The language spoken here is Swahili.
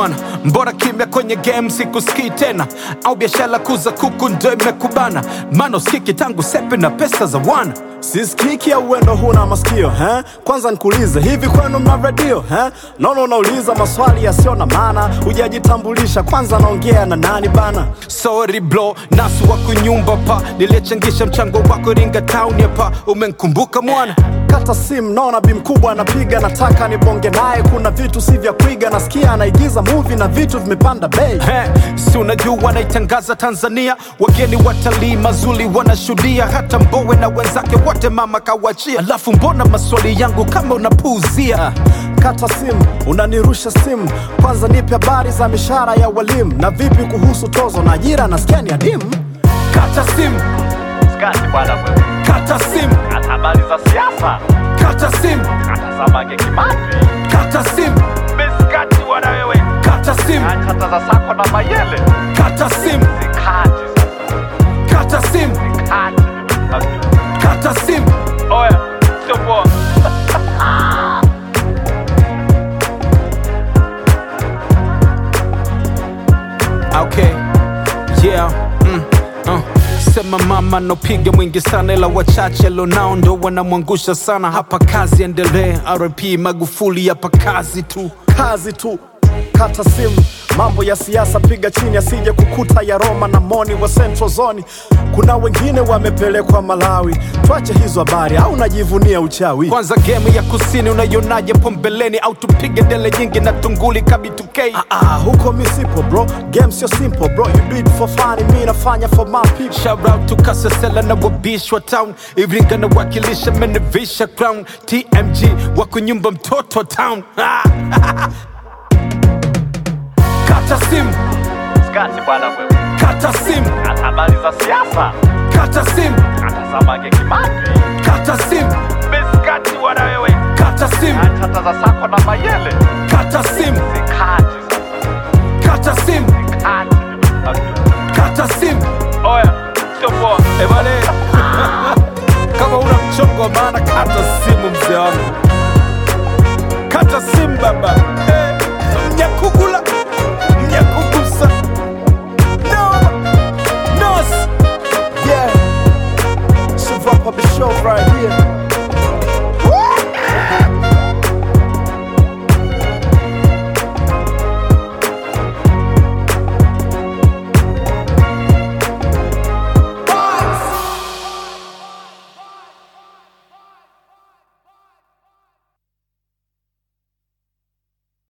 mwana mbora kimya kwenye game sikusikii tena au biashara kuza kuku ndo imekubana maana usikiki tangu sepe na pesa za wana sisikiki au uendo huna masikio eh? Kwanza nikuulize hivi kwenu mna redio eh? Naona unauliza maswali yasiyo na maana, hujajitambulisha kwanza, naongea na nani bana? sorry blo nasu wa kunyumba pa nilichangisha mchango wako ringa town hapa umenkumbuka mwana Kata simu, naona bi mkubwa anapiga, nataka nibonge naye, kuna vitu si vya kuiga, nasikia anaigiza movie na vitu vimepanda bei. He, si unajua wanaitangaza Tanzania, wageni watalii mazuri wanashuhudia, hata Mbowe na wenzake wote mama kawachia. Alafu mbona maswali yangu kama unapuuzia? Kata simu, unanirusha simu, kwanza nipe habari za mishahara ya walimu, na vipi kuhusu tozo na ajira, nasikia ni adimu. Kata simu, Skati bwana wewe, kata simu, hata habari za siasa, kata simu, hata za Mange Kimambi, kata simu, miskati bwana wewe, kata simu, hata za Sako na Mayele, kata simu, zikati sasa, kata simu, kati. kata simu. Oya, sio poa. Okay, yeah, mm, uh. Sema mama nopiga mwingi sana, ila wachache lonao ndo wanamwangusha sana. Hapa kazi endelee, RP Magufuli, hapa kazi tu. kazi tu kata simu mambo ya siasa piga chini asije kukuta ya roma na moni wa central zone kuna wengine wamepelekwa malawi twache hizo habari au najivunia uchawi Kwanza game ya kusini unaionaje pombeleni, au tupige dele nyingi na tunguli kabitukei? ah, ah, huko misipo bro game sio simple bro you do it for fun mi nafanya for my people Shout out to Kasasela na wabishwa town, Iringa na wakilisha menevisha crown, TMG wako nyumba mtoto town. Kata simu, Skati bwana wewe, kata simu, hata habari za siasa, kata simu, hata za Mange Kimambi, kata simu, miskati bwana wewe, kata simu, hata za Sako na Mayele, kata simu, zikati sasa, kata simu, kati. kata simu. Oya, sio poa. Eh bale, kama una mchongo wa maana kata simu mzee wangu, kata simu baba. Eh, Mnyakugula, mnyakugusa, no, nos yeah Survivor the show right here